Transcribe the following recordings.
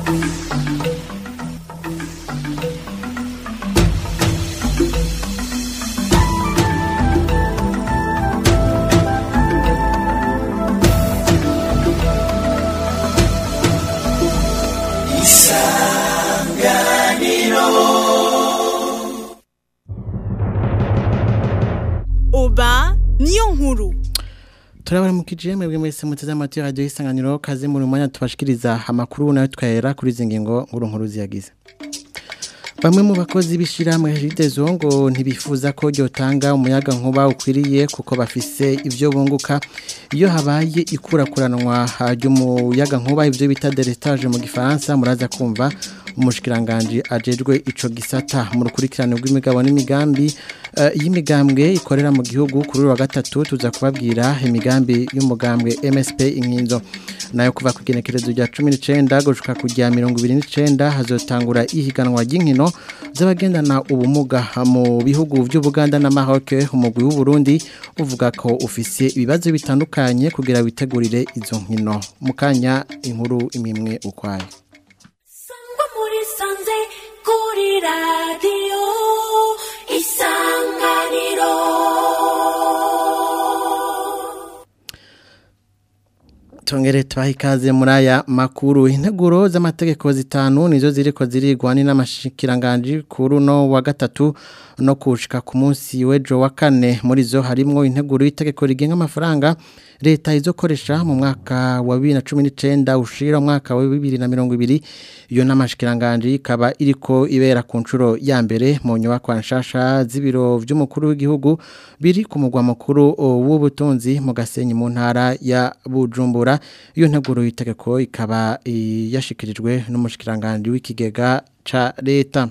oba niyo nkuru turabara mu kijije mwebwe mwese muteze amatwi ya radiyo y'isanganiro kaze muri mwanya tubashikiriza amakuru nayo twahera kuri izi ngingo nkuru nkuru ziyagize bamwe mu bakozi b'ishyirahamwe heridezo ngo ntibifuza ko ryotanga umuyaga nkuba ukwiriye kuko bafise ibyo bunguka iyo habaye ikurakuranwa ry'umuyaga nkuba ibyo bita deretage mu gifaransa muraza kumva umushikiranganji ajejwe ico gisata mu rukurikirane rw'imigabo n'imigambi y'imigambwe ikorera mu gihugu kuri wa gatatu tuza kubabwira imigambi y'umugambwe MSP inkinzo nayo kuva ku genekerezo rya 19 gushika ku rya 29 hazotangura ihiganwa ry'inkino z'abagendana ubumuga mu bihugu by'Ubuganda na Maroc umugwi w'u Burundi uvuga ko ufise ibibazo bitandukanye kugira witegurire izo nkino mukanya inkuru imimwe ukwayo muri sanze kuri radiyo isanganiro tongere tubahe ikaze muri aya makuru integuro z'amategeko zitanu nizo ziriko zirigwa n'amashikiranganji kuri uno wa gatatu no kushika ku munsi w'ejo wa kane muri zo harimwo integuro y'itegeko rigenga amafaranga leta izokoresha mu mwaka wa 2019 ushira mwaka wa 2020 iyo n'amashikiranganji ikaba iriko ibera ku nshuro ya mbere mu nyubako nshasha z'ibiro vy'umukuru w'igihugu biri ku mugwa mukuru w'ubutunzi mu gasenyi mu ntara ya Bujumbura iyo nteguro y'itegeko ikaba yashikirijwe n'umushikiranganje w'ikigega ca leta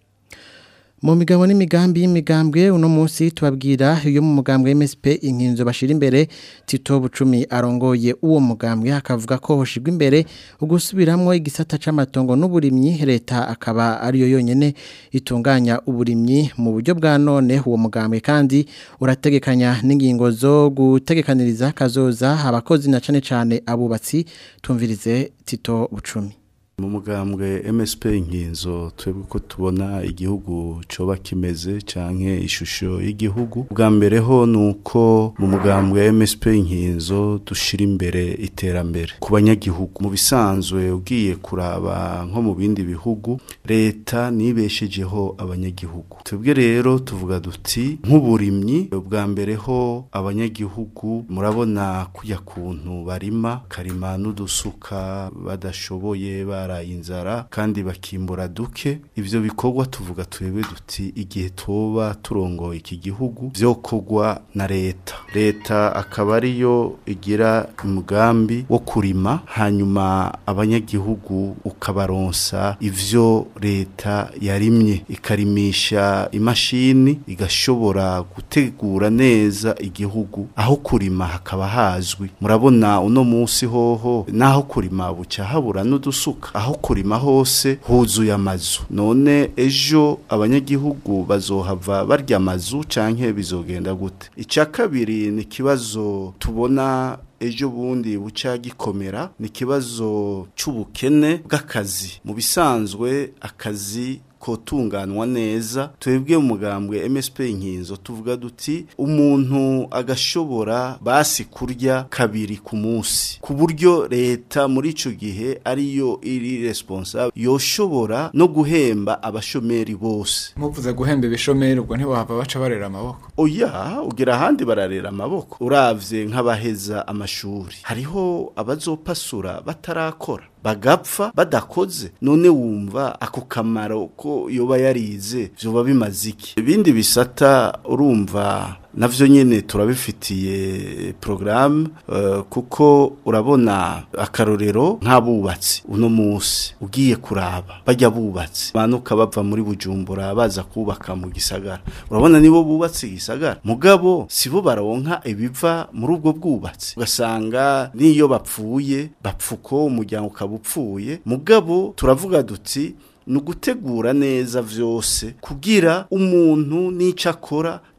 mu migabo n'imigambi y'imigambwe uno munsi tubabwira iyo mu mugambwe MSP inkinzo bashira imbere Tito Bucumi arongoye uwo mugambwe akavuga ko hoshigwa imbere ugusubiramwo igisata c'amatongo n'uburimyi leta akaba ariyo yonyene itunganya uburimyi mu buryo bwa none uwo mugambwe kandi urategekanya n'ingingo zo gutegekaniriza kazoza abakozi na cane cane abubatsi tumvirize Tito Bucumi mu mugambwe MSP inkinzo twebwe ko tubona igihugu coba kimeze canke ishusho y'igihugu bwa mbere ho nuko mu mugambwe MSP inkinzo dushira imbere iterambere ku banyagihugu mu bisanzwe ugiye kuraba nko mu bindi bihugu leta nibeshejeho abanyagihugu twebwe rero tuvuga duti nk'uburimyi bwa mbere ho abanyagihugu murabona kujya kuntu barima karima n'udusuka badashoboye bara inzara kandi bakimbura duke ivyo bikorwa tuvuga twebwe duti igihe toba turongoye iki gihugu vyokorwa na leta leta akaba ariyo igira umugambi wo kurima hanyuma abanyagihugu ukabaronsa ivyo leta yarimye ikarimisha imashini igashobora gutegura neza igihugu aho kurima hakaba hazwi murabona uno munsi hoho naho kurima buca habura n'udusuka aho kurima hose huzuye amazu none ejo abanyagihugu bazohava barya amazu canke bizogenda gute icya kabiri ni ikibazo tubona ejo bundi buca gikomera ni ikibazo c'ubukene bw'akazi mu bisanzwe akazi kotunganwa neza twebwe umugambwe MSP inkinzo tuvuga duti umuntu agashobora basi kurya kabiri ku munsi ku buryo leta muri ico gihe ariyo iri responsable yoshobora no guhemba abashomeri bose muvuze guhemba ibishomeri ubwo ntibahava baca barera amaboko oya ugera ahandi bararera amaboko uravye nk'abaheza amashuri hariho abazopasura batarakora bagapfa badakoze none wumva ako kamaro ko yoba yarize vyoba bimaze iki ibindi bisata urumva navyo nyene turabifitiye programme uh, kuko urabona akarorero nk'abubatsi uno munsi ugiye kuraba bajya bubatsi banuka bava muri bujumbura baza kubaka mu gisagara urabona nibo bubatsi gisagara mugabo sibo baronka ibiva muri ubwo bwubatsi ugasanga niyo bapfuye bapfuko umuryango ukaba upfuye mugabo turavuga duti ni ugutegura neza vyose kugira umuntu n'ico akora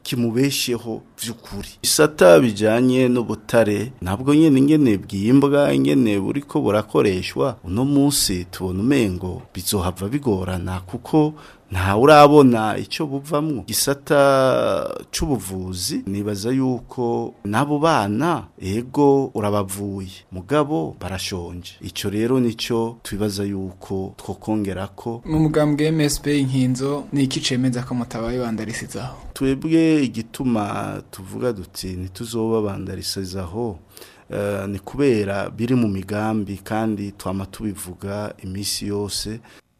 kimubesheho vy'ukuri isata bijanye n'ubutare ntabwo nyene ingene bwimbwa ingene buriko burakoreshwa uno munsi tubona umengo bizohava bigorana kuko nta urabona icyo buvamwo gisata c'ubuvuzi nibaza yuko n'abo bana ego urabavuye mugabo barashonje icyo rero nicyo twibaza yuko twokongera ko mu mugambwe MSP inkinzo ni iki cemeza ko mutabaye bandarisizaho twebwe igituma tuvuga duti ntituzoba bandarisizaho eh, ni kubera biri mu migambi kandi twama tubivuga iminsi yose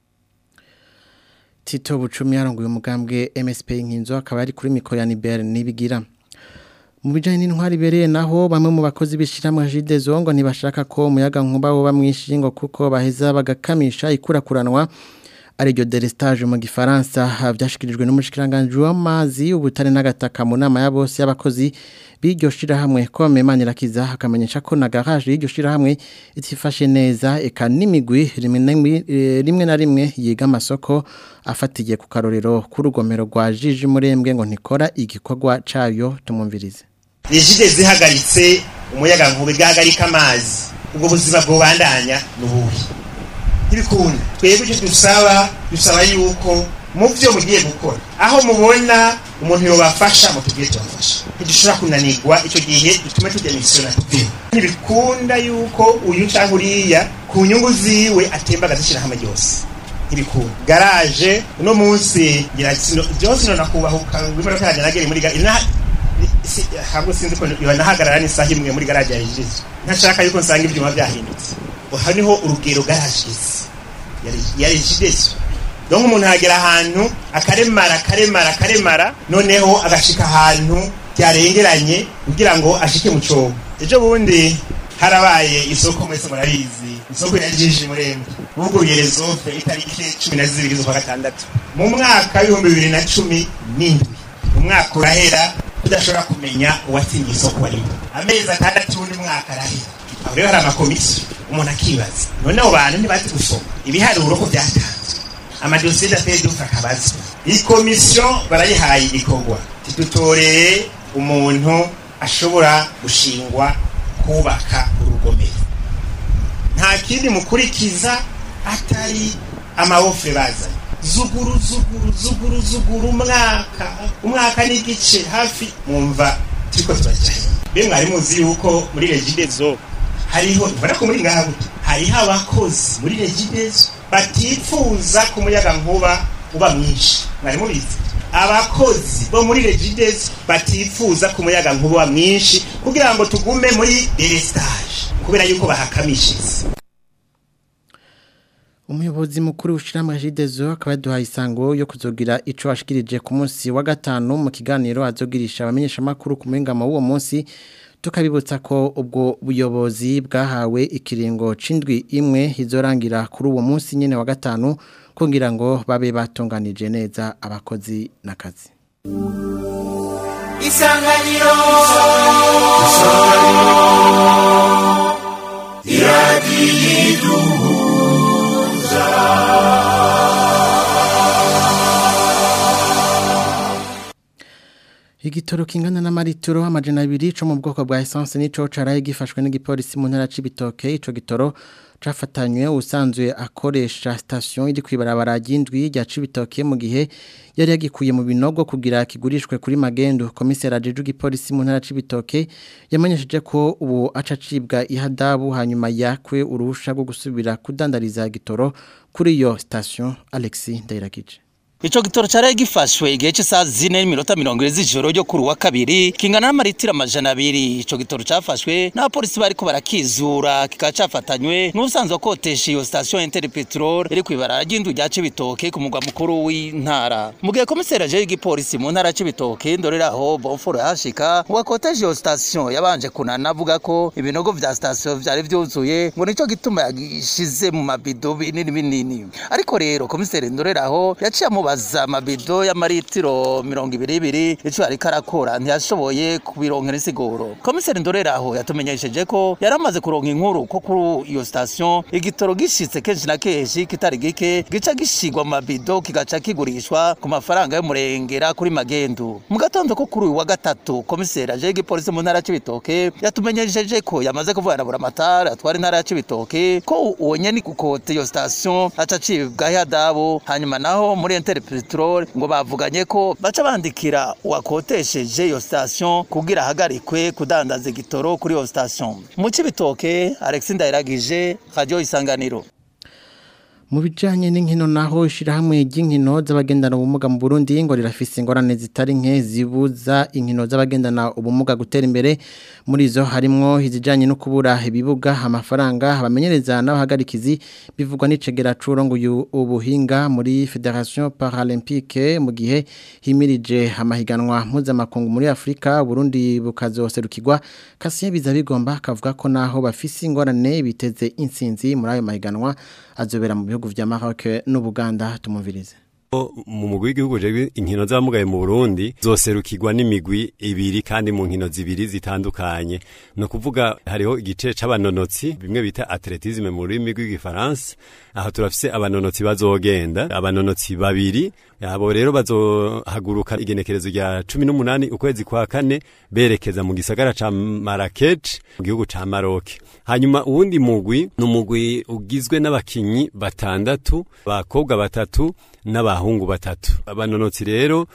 Tito Bucumi yarongoye umugambwe MSP inkinzo akaba ari kuri mikoro ya Niber nibigira mu bijanye n'intwari bereye naho bamwe mu bakozi bishiramwe Jide Zongo ntibashaka ko umuyaga nkuba woba mwishingo kuko baheza bagakamisha ikurakuranwa ari ryo delestage mu gifaransa byashikirijwe n'umushikiranganje w'amazi ubutare n'agataka mu nama ya bose y'abakozi b'iryo shirahamwe kome manirakiza akamenyesha ko na garage y'iryo shirahamwe itifashe neza eka n'imigwi rimwe na rimwe- eh, rimwe na rimwe yiga amasoko afatiye ku karorero k'urugomero rwa Jiji Murembwe ngo ntikora igikorwa cayo tumumvirize rigide zihagaritse umuyaga nkuba igahagarika amazi ubwo buzima bwobandanya n'ubuhe ntibikunda twebwe icyo dusaba dusaba yuko mu byo mugiye gukora aho mubona umuntu yobafasha mutubwire tubafasha ntidushobora kunanirwa icyo gihe dutume tujya misiyona tuveho ntibikunda yuko uyu cyangwa uriya ku nyungu ziwe atemba agazishyira hamwe ryose ntibikunda garaje uno munsi ngira sino byose no nakubahuka imodoka yanjye nagere muri garaje ina- si- hamwe sinzi ko nahagarara n'isaha imwe muri garaje ya Regis ntashaka yuko nsanga ibyuma byahindutse aha niho urugero garaje ya Regis donc umuntu aragera ahantu akaremara akaremara akaremara noneho agashika ahantu byarengeranye kugira ngo ashike mu cobo ejo bundi harabaye isoko mwese murabizi isoko ya jiji murembe buguruye rezofe itariki cumi na zibiri z'ukwa gatandatu mu mwaka w'ibihumbi bibiri na cumi n'indwi umwaka urahera tudashobora kumenya uwatsinye isoko arimo amezi atandatu undi mwaka arahera aho rero hari amakomisiyo umuntu akibaza none abo bantu ntibazi gusoma ibiharuro ko byatanzwe amadosiye dateye dufa akabazwa iyi komisiyo barayihaye igikorwa tidutoreye umuntu ashobora gushingwa kubaka urugomero nta kindi mukurikiza atari amabofre bazanye zuguru zuguru zuguru zuguru umwaka umwaka n'igice hafi mwumva turiko turajyayo mbe mwari muzi yuko muri regidezo hariho ubona ko muri ngaha gute hariho abakozi muri regidezo batifuza ko umuyaga nkuba uba mwinshi mwari mubizi abakozi bo muri regidezo batifuza ko umuyaga nkuba uba mwinshi kugira ngo tugume muri delestage kubera yuko bahakamishije Umuyobozi mukuru w'ishyirahamwe Jidezo akaba yaduhaye isango yo kuzogira ico ashikirije ku munsi wa gatanu mu kiganiro azogirisha abamenyesha makuru ku mwingamo w'uwo munsi tukabibutsa ko ubwo buyobozi bwahawe ikiringo c'indwi imwe izorangira kuri uwo munsi nyene wa gatanu kugira ngo babe batunganije neza abakozi n'akazi isanganiro Igitoro kingana n'amaritiro amajana abiri co mu bwoko bwa essence nico caraye gifashwe n'igipolisi mu ntara c'ibitoke ico gitoro cafatanywe usanzwe akoresha station iri kwibarabara ry'indwi rya cibitoke mu gihe yari yagikuye mu binogo kugira kigurishwe kuri magendo komisera jeju gipolisi mu ntara c'ibitoke yamenyesheje ko ubu aca cibwa ihadabu hanyuma yakwe uruhusha rwo gusubira kudandariza gitoro kuri iyo station Alexis Ndayiragije Ico gitoro cari gifashwe igihe cy'isaha zine n'iminota mirongo ine z'ijoro ryo kuri wa kabiri kingana n'amaritiro amajana abiri ico gitoro cafashwe n'abapolisi bariko barakizura kikaba cafatanywe n'ubusanzwe akotesha iyo station Inter Petrol iri kw'ibarara ry'indu rya Cibitoke ku mugwa mukuru w'intara mu gihe komiseri aje y'igipolisi mu ntara Cibitoke ndoreraho Bonforo yashika ngo akoteje iyo station yabanje kunana avuga ko ibinogo vya station vyari vyuzuye ngo nico gituma yagishize mu mabido binini binini ariko rero komiseri ndoreraho yaciye amubaza kumubaza amabido y'amaritiro mirongo ibiri ibiri ico ariko arakora ntiyashoboye kubironkera insiguro komiseri ndoreraho yatumenyesheje ko yari amaze kuronka inkuru ko kuri iyo station igitoro gishitse kenshi na kenshi kitari gike gica gishigwa mu mabido kigaca kigurishwa ku mafaranga y'umurengera kuri magendu mu gatondo ko kuri uyu wa gatatu komiseri aje igipolisi mu ntara y'Cibitoke yatumenyesheje ko yamaze kuvugana na buramatari atwara intara ya Cibitoke ko uwo nyene kukote iyo station aca acibwa hadabu hanyuma naho muri Interpetrol ngo bavuganye ko baca bandikira uwakotesheje iyo station kugira ahagarikwe kudandaza igitoro kuri iyo station mu Cibitoke Alex Ndayiragije Radio Isanganiro mu bijanye n'inkino naho ishirahamwe ry'inkino z'abagendana ubumuga mu Burundi ngo rirafise ingorane zitari nke zibuza inkino z'abagendana ubumuga gutera imbere muri zo harimwo izijanye no kubura ibibuga amafaranga abamenyereza n'abahagarikizi bivugwa n'icegera curongoye ubuhinga muri Federation Paralympique mu gihe himirije amahiganwa mpuzamakungu muri Afrika Burundi bukazoserukirwa Kasien Bizabigomba kavuga ko naho bafise ingorane biteze insinzi muri ayo mahiganwa azobera mu bihugu vya Maroc n'Ubuganda tumumvirize mu mugwi w'igihugu jewe inkino z'abamugaye mu Burundi zoserukirwa n'imigwi ibiri kandi mu nkino zibiri zitandukanye no kuvuga hariho igice c'abanonotsi bimwe bita atletisme mu rurimi rw'igifaransa aho turafise abanonotsi bazogenda abanonotsi babiri abo rero bazohaguruka igenekerezo rya cumi n'umunani ukwezi kwa kane berekeza mu gisagara ca Marrakech mu gihugu ca Maroc hanyuma uwundi mugwi ni umugwi ugizwe n'abakinyi batandatu bakobwa batatu n'abahungu batatu abanonotsi rero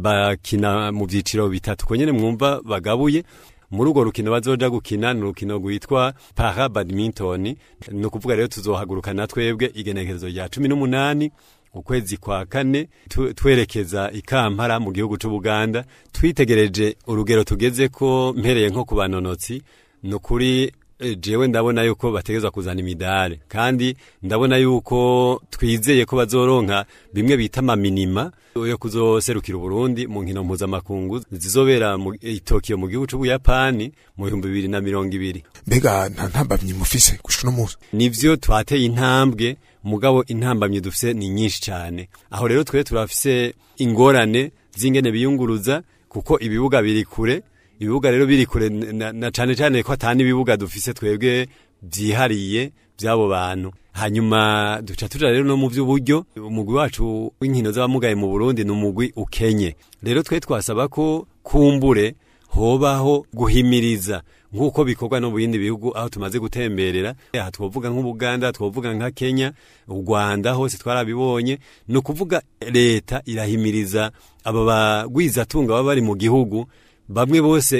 bakina mu byiciro bitatu ko nyene mwumva bagabuye muri urwo rukino bazoja gukina ni urukino rwitwa para badminton ni ukuvuga rero tuzohaguruka na twebwe igenekerezo rya cumi n'umunani ukwezi kwa kane twerekeza ikampara mu gihugu c'ubuganda twitegereje urugero tugeze ko mpereye nko ku banonotsi ni ukuri jewe ndabona yuko bategezwa kuzana imidare kandi ndabona yuko twizeye ko bazoronka bimwe bita amaminima yo kuzoserukira Burundi mu nkino mpuzamakungu zizobera mu Tokyo mu gihugu c'Ubuyapani mu bihumbi bibiri na mirongo ibiri mbega nta ntambamyi mufise gushika no musi nivyo twateye intambwe mugabo intambamyi dufise ni nyinshi cyane aho rero twe turafise ingorane z'ingene biyunguruza kuko ibibuga biri kure ibibuga rero biri kure na, na cane cane ko atani ibibuga dufise twebwe byihariye by'abo bantu hanyuma duca tuja rero no mu by'uburyo umugwi wacu w'inkino z'abamugaye mu Burundi ni umugwi ukenye rero twe twasaba ko kumbure hobaho guhimiriza nk'uko bikorwa no mu bindi bihugu aho tumaze gutemberera aha twovuga nk'ubuganda twovuga nka kenya u rwanda hose twarabibonye ni ukuvuga leta irahimiriza aba bagwizatunga baba bari mu gihugu bamwe bose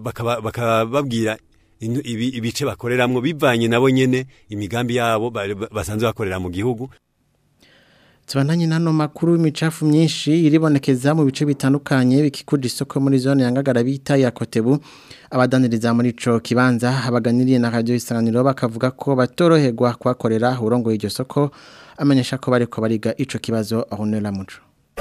bakababwira ibice bakoreramwo bivanye nabo nyene imigambi yabo basanzwe bakorera mu gihugu Tubandanye nano makuru imicafu myinshi iribonekeza mu bice bitandukanye bikikuja isoko muri zone yangagara bita ya Kotebu abadaniriza muri ico kibanza abaganiriye na radio isanganiro bakavuga ko batoroherwa kwakorera urongoye iryo soko amenyesha ko bariko bariga ico kibazo ahonera muco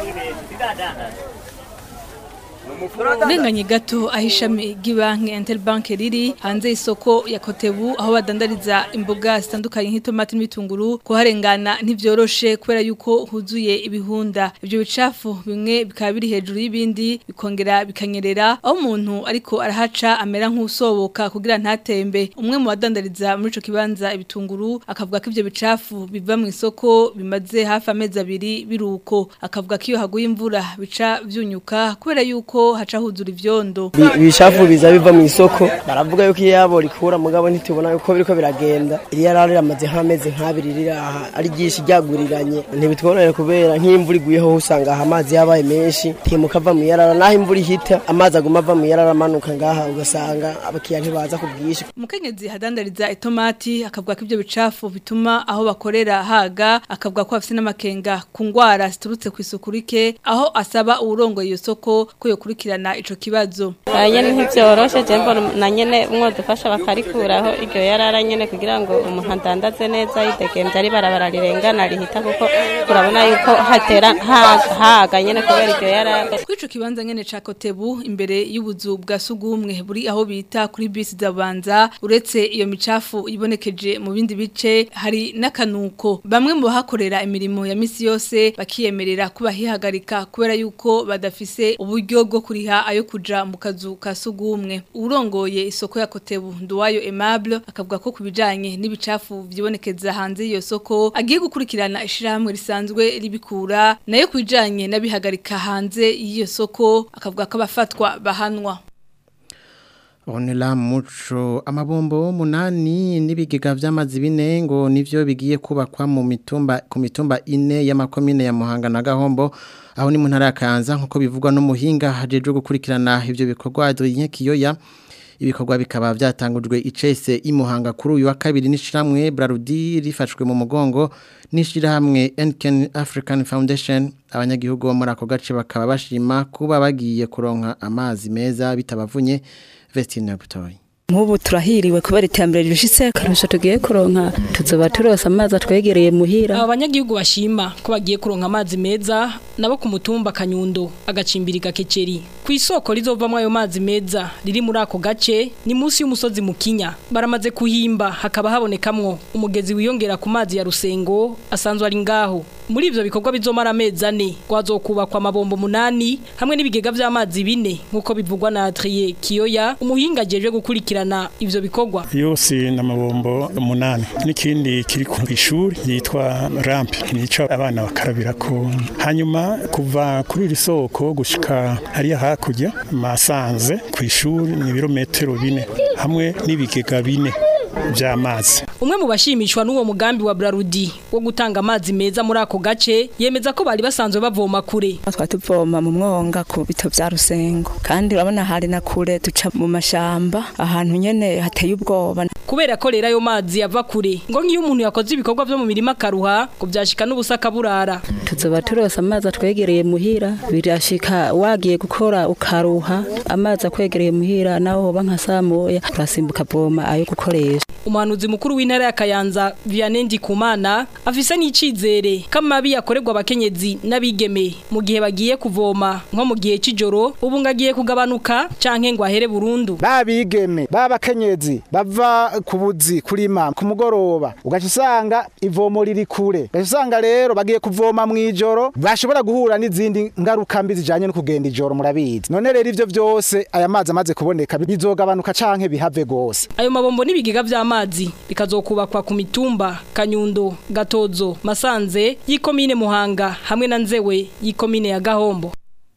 urenganye gato aho ishami ry'ibanki Interbank riri hanze y'isoko ya Kotebu aho badandariza imboga zitandukanye nk'itomati n'ibitunguru kuharengana ntivyoroshe kubera yuko huzuye ibihunda ibyo bicafu bimwe bikaba biri hejuru y'ibindi bikongera bikanyerera aho umuntu ariko arahaca amera nk'usoboka kugira ntatembe umwe mu badandariza muri ico kibanza ibitunguru akavuga ko ivyo bicafu biva mu isoko bimaze hafi amezi abiri biruko akavuga ko iyo haguye imvura bica vyunyuka kubera yuko haca huzura ivyondo ibishafu biza biva mu isoko baravuga yuko iyo yabo rikura mugabo ntitubona yuko biriko biragenda iriya rari ramaze nk'amezi nk'abiri riri aha ari ryinshi ryaguriranye ntibitworohere kubera nk'imvura iguyeho usanga aha amazi yabaye menshi ntimuka ava mu yarara naho imvura ihita amazi aguma ava mu yarara amanuka ngaha ugasanga abakiriya ntibaza ku bwinshi umukenyezi hadandariza itomati akavuga ko ivyo bicafu bituma aho bakorera haga akavuga ko bafise n'amakenga ku ngwara ziturutse ku isuku rike aho asaba uwurongoye iyo soko ko yokurikira gukurikirana ico kibazo nyene ntivyoroshe je mbona na nyene mwodufasha bakarikuraho iryo yarara nyene kugira ngo umuntu adandaze neza yidegemvye ari barabara rirengana rihita kuko urabona yuko hatera haga nyene kubera iryo yarara kwico kibanza nyene ca Kotebu imbere y'ubuzu bwa sugumwe buri aho bita kuri bisi zabanza uretse iyo micafu ibonekeje mu bindi bice hari n'akanuko bamwe mu bahakorera imirimo ya misi yose bakiyemerera kuba hihagarika kubera yuko badafise uburyo bwo kuriha ayo kuja mu kazu ka sugumwe urongoye isoko ya Kotebu Nduwayo Aimable akavuga ko kubijanye n'ibicafu vyibonekeza hanze iyo soko agiye gukurikirana ishirahamwe risanzwe ribikura nayo kubijanye n'abihagarika hanze y'iyo soko akavuga ko abafatwa bahanwa Onela muco amabombo munani n'ibigega vy'amazi bine ngo nivyo bigiye kubakwa mu mitumba ku mitumba ine y'amakomine ya Muhanga na Gahombo aho ni mu ntara ya Kanza nkuko bivugwa no muhinga hajeje gukurikirana ivyo bikorwa Adrien Kiyoya ibikorwa bikaba byatangujwe icese imuhanga kuri uyu wa kabiri n'ishiramwe Brarudi rifashwe mu mugongo n'ishirahamwe Enken African Foundation abanyagihugu bo muri ako gace bakaba bashima kuba bagiye kuronka amazi meza bitabavunye Vestine Butoyi Mubu turahiriwe kubera iterambere rishitse karusho tugiye kuronka tuzoba turosa amazi atwegereye muhira aba banyagihugu bashima ko bagiye kuronka amazi meza nabo ku mutumba kanyundo agacimbiri gakeceri ku isoko rizovamwo ayo mazi meza riri muri ako gace ni munsi y'umusozi mukinya baramaze kuhimba hakaba habonekamwo umugezi wiyongera ku mazi ya rusengo asanzwe ari ngaho muri ivyo bikorwa bizomara amezi ane gwazokubakwa amabombo munani hamwe n'ibigega vy'amazi bine nk'uko bivugwa na Adrien Kiyoya umuhinga ajeje gukurikirana ivyo bikorwa yose n'amabombo umunani n'ikindi kiri ku ishuri yitwa ramp nico abana bakarabirako hanyuma kuva kuri iri soko gushika hariya hakurya masanze ku ishuri ni ibirometero bine hamwe n'ibigega bine by'amazi umwe mu bashimishwa n'uwo mugambi wa Brarudi wo gutanga amazi meza muri ako gace yemeza ko bari basanzwe bavoma kure twa tuvoma mu mwonga ku bito bya rusengo kandi urabona hari na kure duca mu mashamba ahantu nyene hateye ubwoba kubera ko rero ayo mazi yava kure ngo nk'iyo umuntu yakoze ibikorwa byo mu mirima karuha ngo byashika n'ubusa kaburara tuzoba turosa amazi atwegereye muhira birashika wagiye gukora ukaruha amazi akwegereye muhira naho hoba nka saa moya urasimbuka voma ayo gukoresha umuhanuzi mukuru w'intara ya Kayanza Vianney Ndikumana afise n'icizere kamabi yakorerwa abakenyezi n'abigeme mu gihe bagiye kuvoma nko mu gihe c'ijoro ubu ngagiye kugabanuka canke ngo ahere burundu babigeme babakenyezi bava ku buzi kurima ku mugoroba ugaca usanga ivomo riri kure ugaca usanga rero bagiye kuvoma mu ijoro bashobora guhura n'izindi ngaruka mbi zijanye no kugenda ijoro murabizi none rero ivyo vyose aya mazi amaze kuboneka bizogabanuka canke bihave gose ayo mabombo n'ibigega vy'amazi bikazokubakwa ku mitumba Kanyundo Gatozo Masanze yikomine Muhanga hamwe na Nzewe yikomine ya Gahombo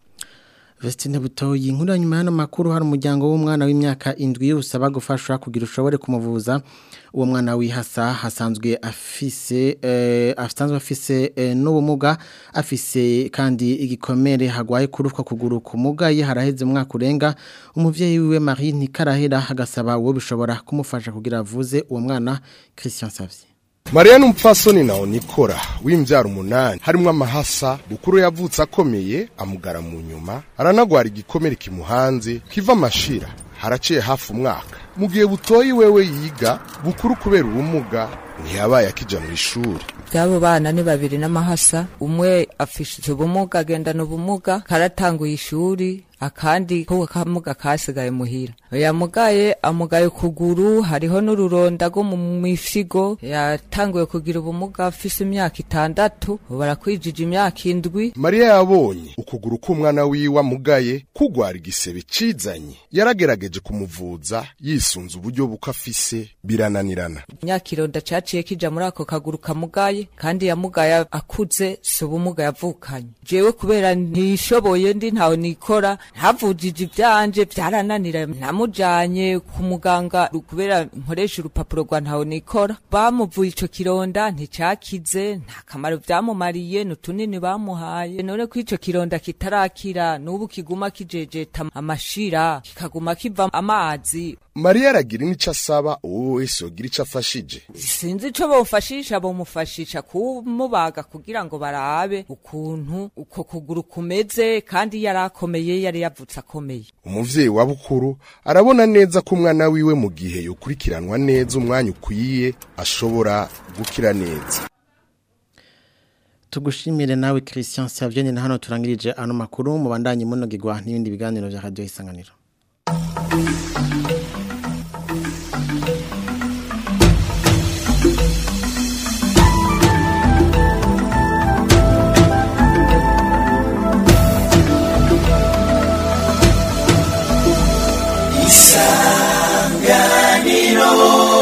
Vestine Butoyi inkuru nyuma y'ano makuru hari umuryango w'umwana w'imyaka indwi usaba gufashwa kugira ushobore kumuvuza uwo mwana wihasa hasanzwe afise eh, asanzwe afise eh, n'ubumuga afise kandi igikomere hagwaye kurufwa kuguru kumugaye haraheze umwaka urenga umuvyeyi wiwe Marie Nikarahera agasaba uwo bishobora kumufasha kugira avuze uwo mwana Christian Savye Maria n'umupfasoni nawo nikora w'imbyaro umunani harimo amahasa bukuru yavutse akomeye amugara mu nyuma aranagwara igikomere kimuhanze kiva amashira haraciye hafi umwaka mu gihe butoyi wewe yiga bukuru kubera ubumuga ntiyabaye akija mu ishuri by'abo bana ni babiri n'amahasa umwe afise ubumuga agendana ubumuga karatanguye ishuri akandi ko kamuga kasigaye muhira yamugaye amugaye kuguru hariho n'ururonda rwo mu mifigo yatanguye kugira ubumuga afise imyaka itandatu barakwijije imyaka indwi mariya yabonye ukuguru k'umwana wiwe amugaye kugwara igisebe cizanye yaragerageje kumuvuza yisunze uburyo buko afise birananirana imyaka ironda caciye kija muri ako kaguru kamugaye kandi yamugaye akuze si ubumuga yavukanye jewe kubera ntishoboye ndi ntawe nikora havujije ibyanje byarananira namujanye ku muganga kubera nkoresha urupapuro rwa ntawe nikora bamuvuye ico kironda nticakize nta kamaro vyamumariye n'utunini bamuhaye none ko ico kironda kitarakira n'ubu kiguma kijejeta amashira kikaguma kiva amazi mariya aragira n'ico asaba uwo wese yogira ico afashije sinzi ico bomfashisha bomufashije bakica kumubaga kugira ngo barabe ukuntu uko kuguru kumeze kandi yari akomeye yari yavutse akomeye umuvyeyi wa bukuru arabona neza ko umwana wiwe mu gihe yokurikiranwa neza umwanya ukwiye ashobora gukira neza tugushimire nawe Christian Savyeni na hano turangirije ano makuru mu bandanye munogirwa n'ibindi biganiro vya radio isanganiro isanganiro